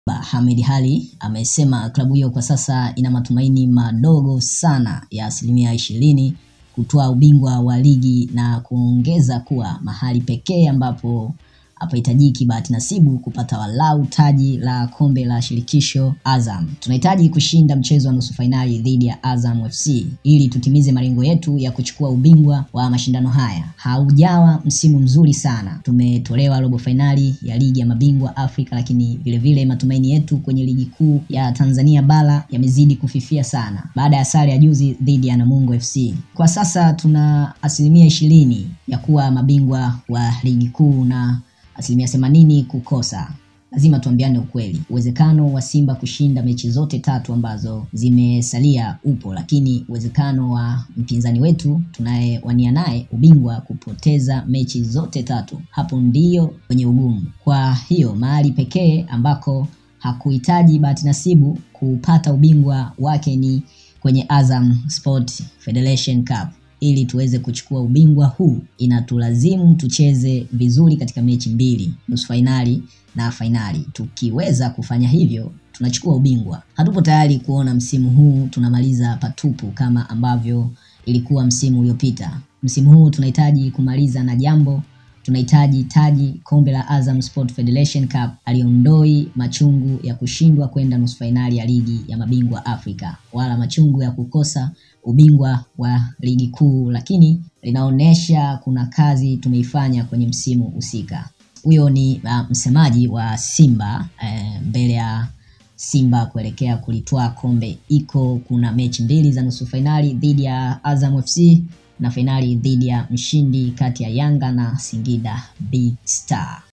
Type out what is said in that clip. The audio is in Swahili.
Ahmed Ally amesema klabu hiyo kwa sasa ina matumaini madogo sana ya asilimia ishirini kutoa ubingwa wa ligi na kuongeza kuwa mahali pekee ambapo hapahitajiki bahati nasibu kupata walau taji la kombe la shirikisho Azam. Tunahitaji kushinda mchezo wa nusu fainali dhidi ya Azam FC ili tutimize malengo yetu ya kuchukua ubingwa wa mashindano haya. Haujawa msimu mzuri sana, tumetolewa robo fainali ya ligi ya mabingwa Afrika, lakini vilevile vile matumaini yetu kwenye ligi kuu ya Tanzania bara yamezidi kufifia sana baada ya sare ya juzi dhidi ya Namungo FC. Kwa sasa tuna asilimia ishirini ya kuwa mabingwa wa ligi kuu na asilimia themanini kukosa. Lazima tuambiane ukweli, uwezekano wa Simba kushinda mechi zote tatu ambazo zimesalia upo, lakini uwezekano wa mpinzani wetu tunayewania naye ubingwa kupoteza mechi zote tatu, hapo ndiyo kwenye ugumu. Kwa hiyo mahali pekee ambako hakuhitaji bahati nasibu kupata ubingwa wake ni kwenye Azam Sport Federation Cup ili tuweze kuchukua ubingwa huu inatulazimu tucheze vizuri katika mechi mbili, nusu fainali na fainali. Tukiweza kufanya hivyo, tunachukua ubingwa. Hatupo tayari kuona msimu huu tunamaliza patupu kama ambavyo ilikuwa msimu uliopita. Msimu huu tunahitaji kumaliza na jambo, tunahitaji taji, kombe la Azam Sport Federation Cup. Aliondoi machungu ya kushindwa kwenda nusu fainali ya ligi ya mabingwa Afrika, wala machungu ya kukosa ubingwa wa ligi kuu, lakini linaonyesha kuna kazi tumeifanya kwenye msimu husika. Huyo ni uh, msemaji wa Simba eh, mbele ya Simba kuelekea kulitwaa kombe iko kuna mechi mbili za nusu fainali dhidi ya Azam FC na fainali dhidi ya mshindi kati ya Yanga na Singida Big Star.